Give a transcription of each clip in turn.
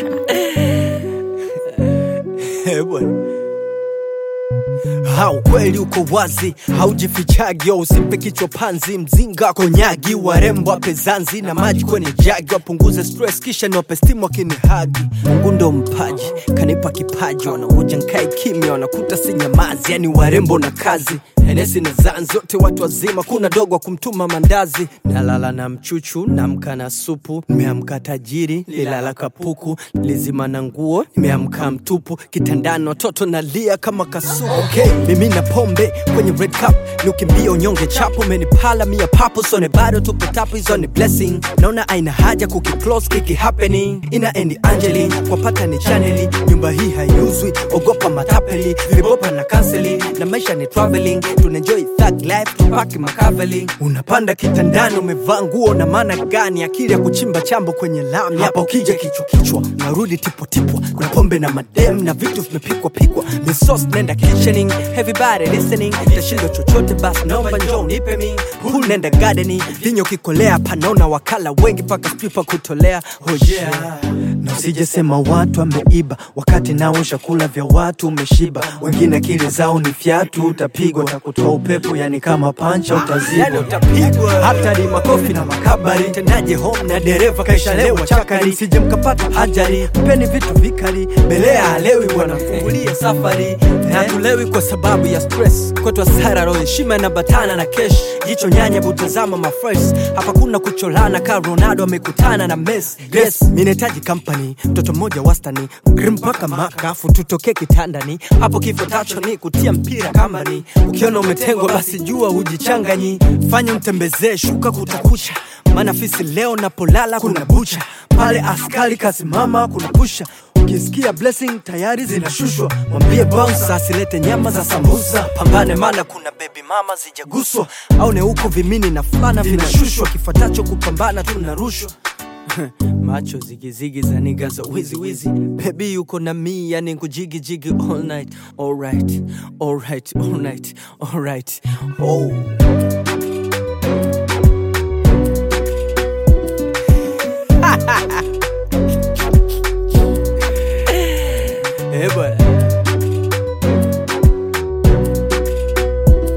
Eh, bwana Ha, ukweli uko wazi, haujifichagi, usimpe kichwa panzi, mzinga konyagi, warembo wape zanzi na maji kwenye jagi, wapunguze stress kisha niwape stimu wakinihagi. Mungu ndo mpaji, kanipa kipaji, wanakuja nkae kimya, wanakuta si nyamazi, yani warembo na kazi Henesi na zanzi zote watu wazima, kuna dogo wa kumtuma mandazi. Nalala na mchuchu, namka na supu, nimeamka tajiri, lilala kapuku, lizima na nguo, nimeamka mtupu, kitandani watoto nalia kama kasuku. Okay, mimi na pombe kwenye red cup, ni ukimbia unyonge chapo, umenipala mia papo, sone bado tupo tapu, hizo ni blessing. Naona aina haja kukiclose kiki happening, ina endi Angeli, kwa pata ni chaneli, nyumba hii haiuzwi, ogopa matapeli, vilibopa na kanseli, na maisha ni traveling, tunaenjoy thug life, tupaki makaveli. Unapanda kitandani, umevaa nguo na maana gani? Akili ya kuchimba chambo kwenye lami, hapa ukija kichwa kichwa, narudi tipo tipwa, kuna pombe na madem na vitu vimepikwa pikwa, misos nenda kitchening, everybody listening, tashindo chochote basi naomba njoo nipe mi, pool nenda gardening, vinyo kikolea, panaona wakala wengi paka pipa kutolea, oh yeah. Na usije sema watu ameiba wakati nao chakula vya watu umeshiba, wengine akili zao ni fyatu, utapigwa utakutoa upepo, yani kama pancha utazibwa, yani utapigwa hata ni makofi na makabari. Tendaje home na dereva kaishalewa chakari, sije mkapata hajari, mpeni vitu vikali, belea halewi, wanafungulia safari na tulewi kwa sababu ya stress, kwetu hasara roho, heshima inabatana na kesh, jicho nyanya butazama mafres, hapa kuna kucholana ka Ronaldo amekutana na Messi. Yes, mimi nahitaji company, mtoto mmoja wastani, grim mpaka makafu, tutokee kitandani, hapo kifo tacho ni kutia mpira kambani. Ukiona umetengwa basi jua hujichanganyi, fanya mtembezee shuka kutakucha, maana fisi leo napolala kuna bucha, pale askari kasimama kuna pusha Ukisikia blessing tayari zinashushwa, mwambie bouncer asilete nyama za sambusa. Pambane mana kuna baby mama zijaguswa, au ne huko vimini na fulana vinashushwa, kifuatacho kupambana tunarushwa macho zigizigi za niga za wizi wizi bebi yuko na mi yani kujigi jigi all night alright alright alright alright oh Eh bwana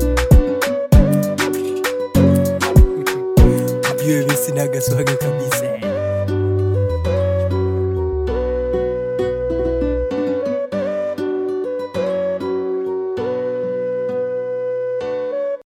ujue mi sinaga swaga kabisa